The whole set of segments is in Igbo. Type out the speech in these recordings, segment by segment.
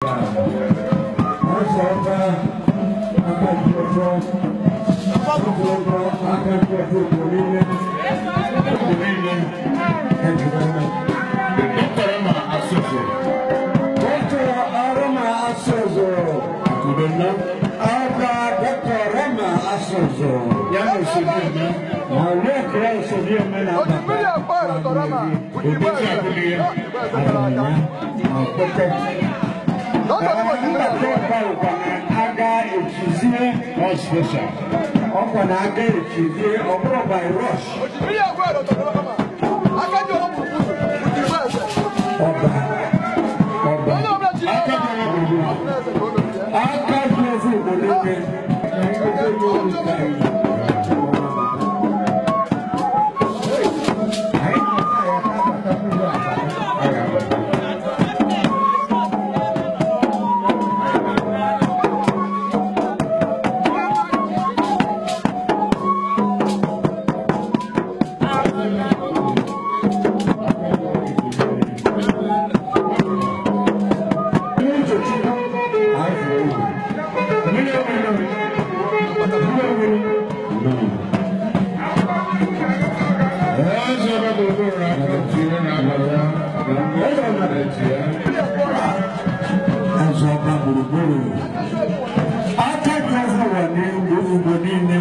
ọkọ̀ na-aga echizie ọ bụrụ by rush ọba ọba aka dị ofu igbo n'ime ẹ̀sọ́ ọba gbòrògbòrò akẹ́kọ̀ọ́ fún wa ní gbogbo nílé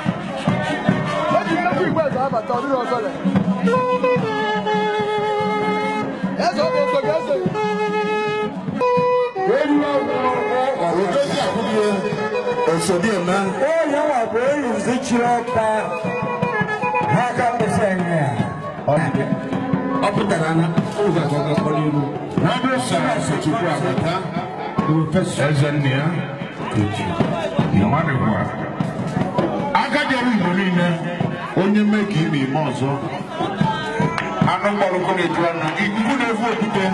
Osodi ema. ó yẹ wà pé ìzíkyeré ọba ha ká pèsè ẹ̀yẹ Ọ pụtara na ụzọ akọkọ kpọrọ iru. N'ọdụ sara Asachukwu Abata, eze nne ya, mmadụ gwa. Agadi ọrụ Igbo niile, onye mee ka ime ime ọzọ. Anụ mgbọrọkọ na-eju anụ, ikuku na-efu okwute.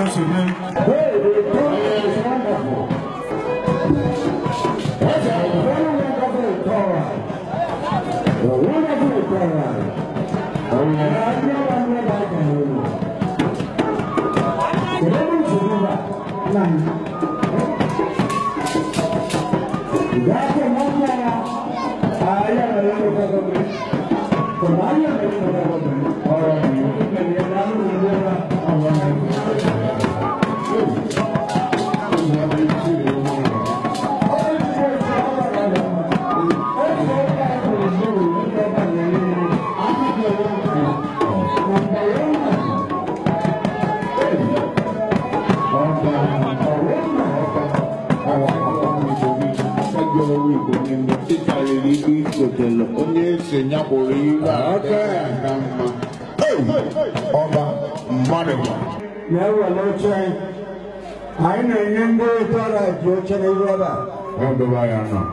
onye ese nyapụrụ iru aka na mma ọba mmadụ gwa na-ewere oche anyị na-enye ndị tọrọ ji oche n'ihu ebe a ọdụba ya nọ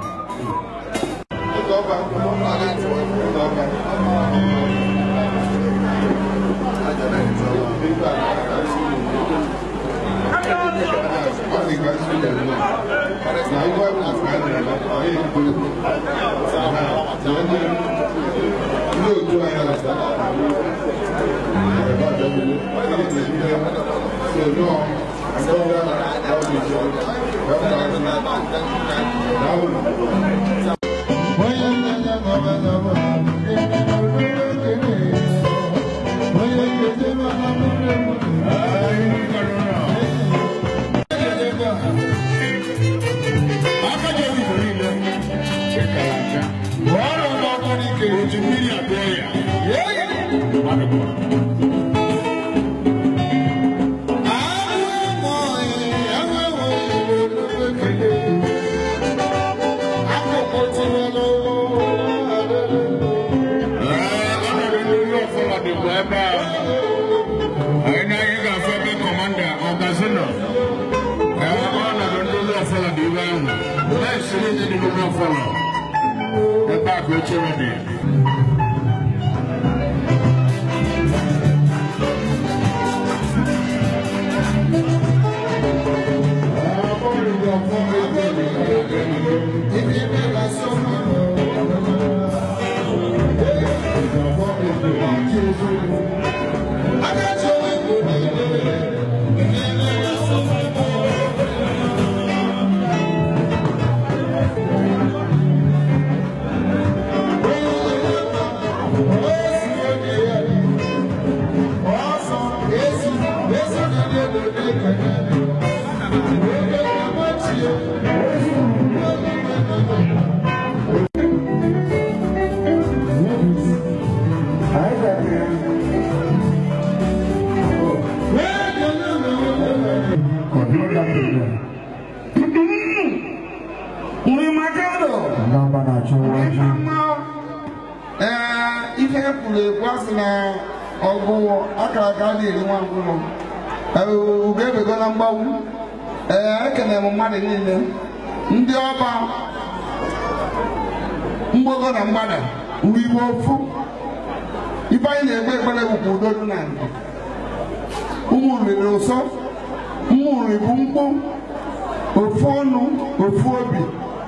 Agadi ọrụ Igbo niile, chekara aka. Ọrụ n'ọkụ n'ike, oji mmiri abịa ya. Mmadụ gwa. Ee, ọnọdụ ndị ụlọ ọfọlọ dịkwa ebe a. Anyị na anyị ga-afụ ebe kọmanda ọgazi nọ. Ee, ọnọdụ ndị ụlọ ọfọlọ dị ebe ahụ. Na-esiri ndị dị n'ụlọ ọfọlọ. Ebe a ka ochere dị. Thank you. Nri Makado. Namba na-achụ ọjị. Ee, ihe kwuru ekwu asị na ọgụ akara aka na-eri nwa mkpụrụ. Ugo ebego na mgbanwu. Ee, ekene m mmadụ niile. Ndị ọba mgbogo na mgbada mgbe igbo ofu ife anyị na-ekpe ekpere bụkwa udo dị na ndụ ụmụ riri ụsọ ụmụ riri bụ mkpu ofu ọnụ ofu obi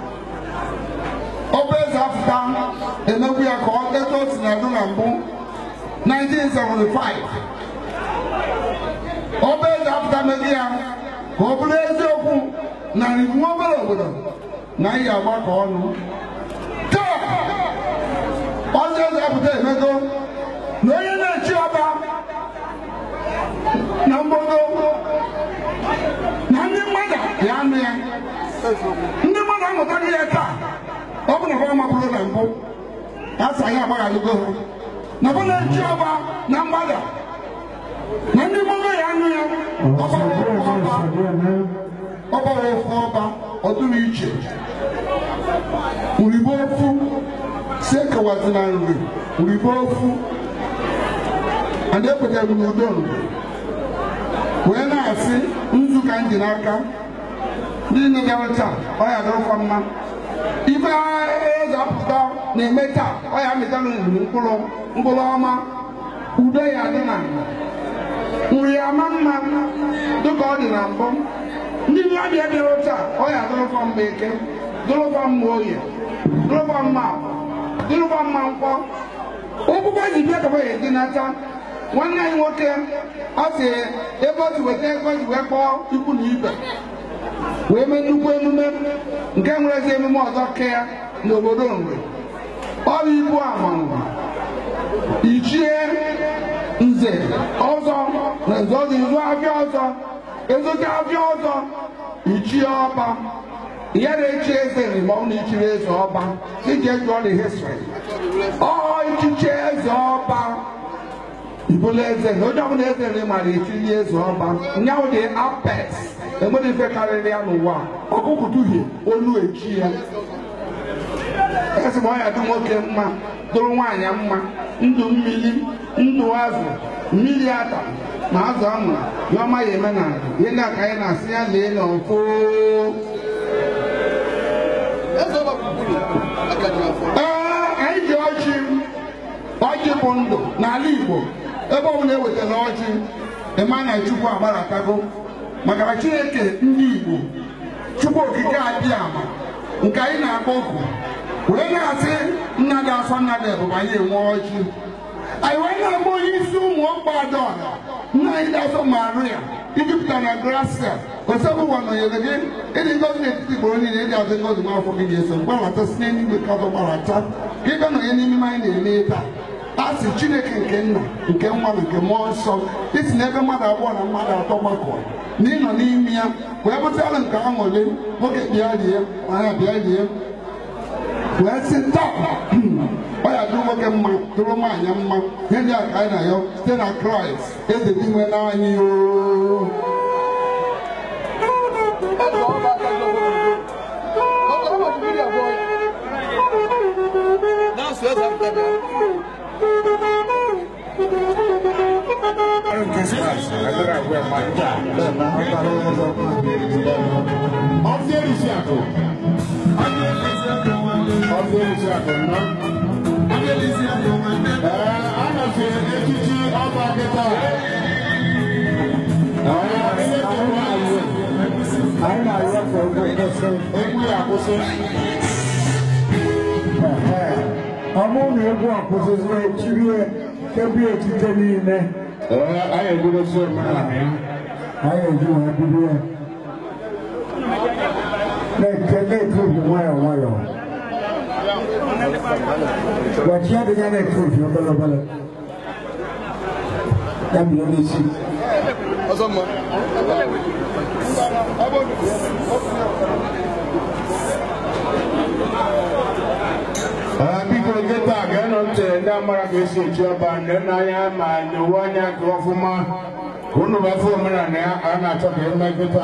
ọba eze afụta emegbu ya ka ọ ego o si na adụ na mbụ 1975 ọba eze afụta megbu ya ka ọ bụrụ eziokwu na nwa obere obodo na anyị agbakọ ọnụ taa ọzọ eze apụta emego na onye na-echi ọba na mgbogo na ndị mmadụ ya anụ ya ndị mmadụ amụtaghị ya taa ọ bụ na ha mapụrụ na mbụ a sị anyị agbaghalụgo ha na bụ na-echi ọba na mgbada na ndị mmadụ ya anụ ya ọba ofu ọba ọba ofu ọba ọdụrụ iche uribo ofu si ekewazina nri uribo ofu and ekwetere m n'udo nri wee na-asị nzu ka m ji n'aka ndị nne gara taa ọ ya dịrịkwa mma ife eze apụta na-eme taa ọ ya mịtara nri mkpụrụ mkpụrụ ọma udo ya dị na nri ama mma dịka ọ dị na mbụ ndị nwa bịa bịara taa ọ ya dịrịkwa mma eke dịrịkwa mma oye dịrịkwa mma dịrịkwa mma nkwọ ụkwụkwọ ji bịa kaba ya dị n'aka nwanne anyị nwoke ọ sị ebe o ji weta ego ji wee kpọọ ikwu na ibe wee mee nnukwu emume nke nwere ezi emume ọzọ ke ya n'obodo nri ọrụ ibu amanwụ ichie nze ọzọ na nze ọzọ izu afịa ọzọ ezocha afịa ọzọ ichie ọba ya na-echi eze ma ọ na-echiri eze ọba iji jụọ the history ọ ichichi eze ọba ibụla eze na onye ọbụla eze nri mara echiri eze ọba nyanwụ dị apex enwere ife karịrị ya n'ụwa ọkụkụ duhie olu echi ya esi m ọya dị nwoke mma dụrụ nwaanyị mma ndụ mmiri ndụ azụ mmiri ata ma azụ amụrụ ya ọma ya eme na ihe ndị aka anyị na-asị ya lee na ọfụ ee anyị ji ọjị ọjị bụ ndụ n'ala Igbo ebe ọbụla ewetara ọjị ịma na Chukwu agbaratago maka na Chineke ndị Igbo Chukwu okike abịa ama nke anyị na-akpọ oku wee na-asị nna dị afọ nna dị ebube anyị enwe ọjị anyị wee na-agba onye isi ụmụ ọkpa adaọha nna anyị dị afọ Maria ijupụta na gracia osebụwa nọnyere gị ịdị ngozi n'etiti gboro niile ịdị azụ ngozi n'afọ gị ga-eso mgbarata si n'eluigwe ka ọzọ gbarata ka ịga nọnye n'ime anyị na-eme taa a sị chineke nke nna nke nwa na nke mmụọ nsọ isi n'ebe mmadụ abụọ na mmadụ atọ gbakọ na ịnọ n'ime ya wee bụtara nke aṅụle nwoke bịa rie nwaanyị bịa rie wee sị taa ọ ya dụrụ nwoke mma dụrụ nwaanyị mma ihe ndị a ka anyị na-ayọ site na kraịst eze dị nwe n'anyị oo Ọdún èrìsì àkọ́. Ọdún èrìsì àkọ́ ná. Ee, a na-efe echichi ọba kịta. Anyị na-arịọ ka egwu kwụsị. Egwu ya akwụsị. Ọ bụrụ na egwu akwụsịzi echirie kebi etite niile Ee, anyị ebidozi omenala ya. anyị eji wee bido ya na-eke na-ekobi nwayọọ nwayọọ gbachi adịghị na-ekobi obere obere ya bido n'isi Ee, biko nkịta ga-enọ ntị ndị amara ka esi echi ọba ndị nna anya ma nyewe anya nke ọfụma unu bụ afọ omenala ya a na-achọ ka eme kịta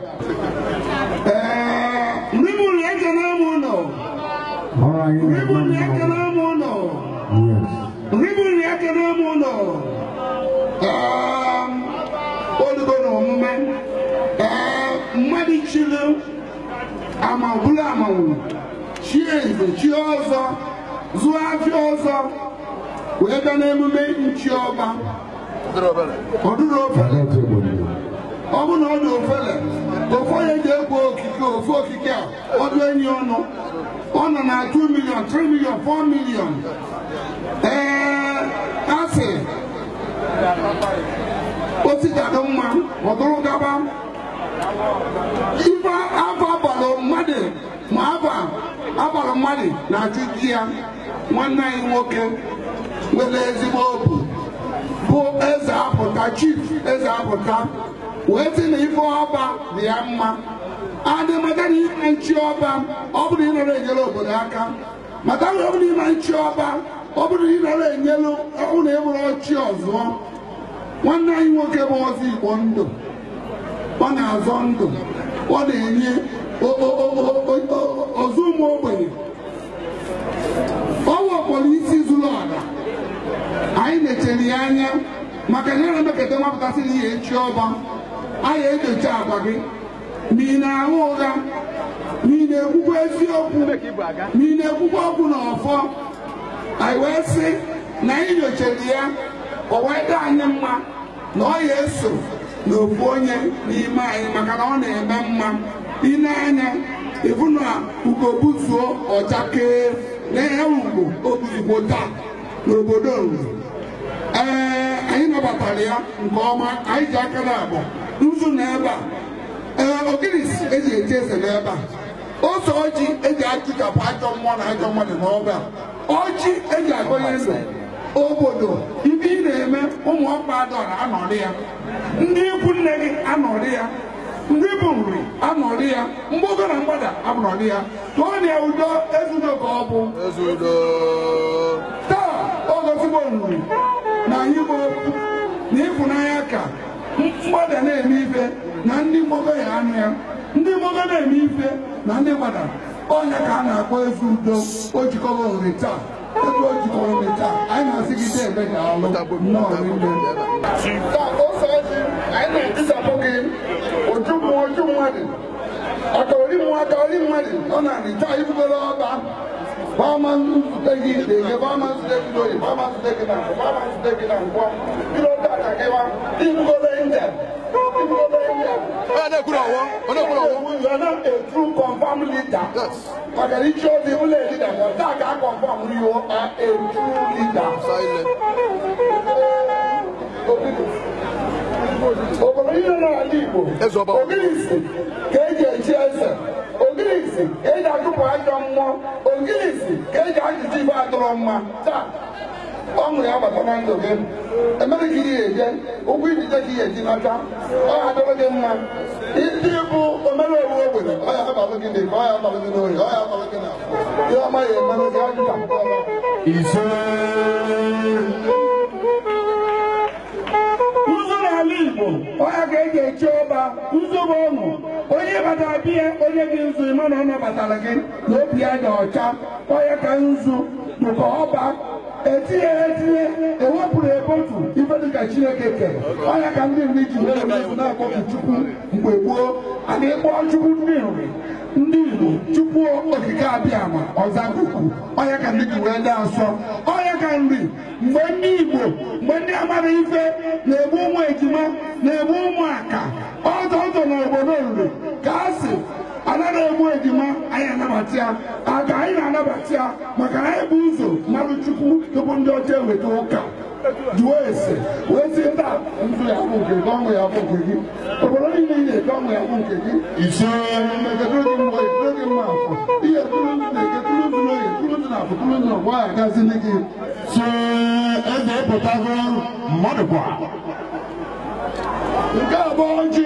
Ee, ndị mụrụ ekele m ụlọ ọrụ anyị ndị na-eme mụrụ ekele mmanwụ m ụlọ yes ndị mụrụ ekele m ụlọ Ee, olugo na omume ee mmadụ chiri ama bụrụ amanwụ chie nze chie ọzọ zụọ afịa ọzọ wee bịa n'emume nchi ọba ọdụrụ ofele Ọdụ obodo. ọ bụ na ọ dị ofele ofu onye ga-ekwo okike ofu okike a ọdụ enyi ọnụ ọ nọ na 2 million 3 million 4 million ee asị osikadụ mma ọdụrụ gaba ife afọ abalị mmadụ ma afọ abalị mmadụ na-achụ di ya nwanne anyị nwoke nwere ezigbo obu bụ eze apụta chief eze apụta wee sị na ife ọba dị ya mma adị maka na ime nchi ọba ọ bụrụ ịnọrọ enyere obodo aka maka na ọ bụrụ ime nchi ọba ọ bụrụ ịnọrọ enyelu ọbụ na ebụrụ ọchị ọzọ nwanne anyị nwoke bụ ọzọ igbo ndụ ọ na-azọ ndụ ọ na-enye o- o- o- o- o- o- ọzọ ụmụ ogbenye ọ wepụrụ isi zuru ọra anyị na-echere ya anya maka na na-emekata mapụtasịrị ihe echi ọba anyị enyocha agwa gị ma ị na-ahụ ụgha ma ị na-ekwukwa eziokwu ma ị na-ekwukwa okwu na ọfọ anyị wee sị na anyị nyochara ya o wee dị anyị mma na ọ ya eso n'ofu onye n'ime anyị maka na ọ na-eme mma ine anya ịbụ na ugobuzuo ọchakee na-ehe ugbo obuzugbo taa n'obodo Nri. ee anyị nabatara ya nke ọma anyị ji aka na abụọ nzu na ebe a ee ogirisi eji eji eze n'ebe a ose ọjị eji achụchapụ ajọ mmụọ na ajọ mmadụ n'ọba a ọjị eji agọnye ndụ obodo ibe ị na-eme ụmụ ọkpa adọra anọrị ya ndị ikwu nne gị anọrị ya ndị bụ nri anọrị ya mgbogo na mgbada anọrị ya tụọ na ya udo ezudo ka ọ bụ taa ọ gozigbo nri na anyị bụ okwu na ịfụnanya ka mgbada na-eme ife na ndị mgbogo ya anụ ya ndị mgbogo na-eme ife na ndị gbada ọnya ka a na-akpọ ezi udo o jikọrọ nri taa ebe o jikọrọ nri taa anyị na-asị gị dee ebe ga-alụ nnọọ rinne taa ose ọjị anyị na-etisapụ gị oju mmụọ oju mmadụ aka ori mmụọ aka ori mmadụ ọ na-arị taa ibugoro ọba Bama nzute gị na-ege bama nzute gị n'oyi bama nzute gị na nkwọ bama nzute gị na nkwọ biro data gị wa ibugoro njem ibugoro njem Onye na-ekwuru ọwọ, onye na-ekwuru ọwọ. you are not a true confirm leader. maka na ichi ozi ụlọ leader ka taa ka a confirm you are a true leader. Silent. obodo niile n'ala Igbo Eze ọba. ogirisi ka eji echi eze ogirisi ka eji achụpụ ajọ mmụọ ogirisi ka eji ajụjụ ibe adọrọ mma taa ọṅụ ya bata na ndụ gị emere ka ihe eje ụkwụ ijije ka ihe eji nata ọ ya adọrọ gị mma ndị bụ omere owu ogbenye ọ ya abalụ gị n'ike ọ ya abalụ gị n'ohi ọ ya abalụ gị n'afọ ihe ọma ya emere gị ajụta ise nzu n'ala Igbo ọya ka eji echi ọba nzu bụ ọṅụ onye batara bịa onye gị nzu ịma na ọ nabatara gị na obi ya dị ọcha ọya ka nzu dụka ọba etinye ya etinye ewepụrụ ebotu ife dịka Chineke kere ọya ka ndị nri ji were nzu na-akpọku Chukwu mgbe gboo a na-ekpọ Chukwu ndị nri ndị Igbo Chukwu okike abịa ma ọzakuku ọya ka ndị ji wee dị asọ ọya ka nri mgbe ndị Igbo mgbe ndị amara ife na-egbu ụmụ ejima na-egbu ụmụ aka ọzọ ọzọ na obodo nri ka a sị anaghị egbu ejima anyị anabata ya aka anyị na-anabata ya maka na anyị bụ ụzọ mmadụ chukwu tupu ndị ọcha eweta ụka jụọ ese wee sị nta ndụ ya bụ nke gị ọṅụ ya bụ nke gị obodo niile ị na-eke ọṅụ ya bụ nke gị ise eketụrụ gị mgbe eketụrụ gị mma afọ ihe tụrụ ndụ na-eketụrụ ndụ n'oge tụrụ ndụ na afọ tụrụ ndụ na ọgba ya gazili gị se eze pụtago mmadụ kwa nke abụọ ọjị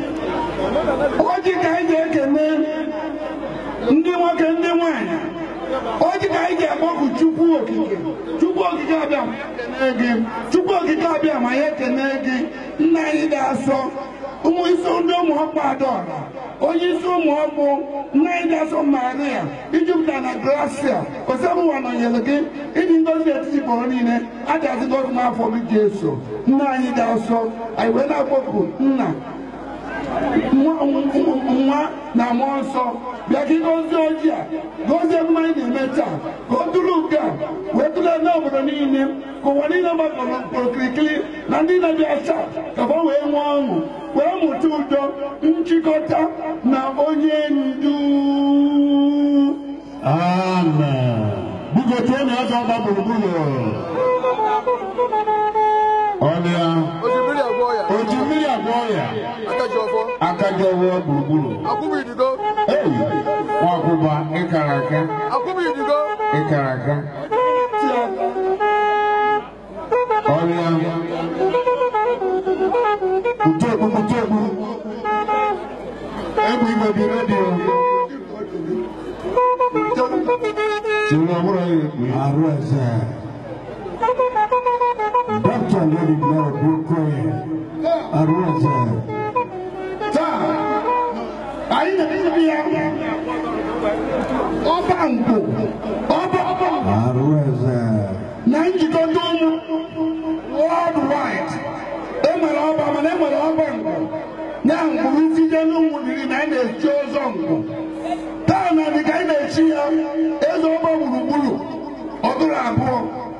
ọjị ka anyị ga-ekene ndị nwoke ndị nwanyị o ji ka anyị ga-akpọku chukwu okike chukwu okike abịa ma ya ekene gị chukwu okike abịa ma ya ekene gị nna anyị ga-asọ ụmụ isi ndị ụmụ ọkpụ adaọra onye isi ụmụ ọkpụ nna anyị ga-asọ maria ijupụta na gracia osemuwa nọnyere gị ịdị ngozi etiti kpọrọ niile a ga-azị gọzi n'afọ gị ga-eso nna anyị ga-asọ anyị wee na-akpọku nna nwa nwa na mmụọ nsọ bịa ka ịgọzie ojii a gọzie emume anyị na-eme taa ka o duru nke a wee tụlee n'obodo niile ka ụwa niile gbakọrọ okirikiri na ndị na-abịa taa ka ha wee nwee ọṅụ wee mụta udo nchịkọta na onye ndu Amen. Biko tụọ na ọzọ ọgba gburugburu. Ọlịa. Osimiri agwọ ya. Oji mmiri agwọ ya. Akaji ọfọ. Akaja ọwụwa gburugburu. Akwụbụ idigo. Ei, nwakwụba ịkara aka. Akwụbụ idigo. Ịkara aka. Ọlịa. Kutekwu kutekwu. Egwu igwe bi redio. Tiri ọbụrụ ya ekpe. arụ eze dọkịta lori mara bukoye arụ eze taa anyị na-ebi ya ọba mkpu ọba ọba arụ eze na njikọta ụmụ world wide enwere ọba mana enwere ọba mkpu na mkpụrụ site n'ụmụ dịrị na anyị na-echi ọzọ mkpu taa na dịka anyị na-echi ya eze ọba gburugburu ọdụrụ abụọ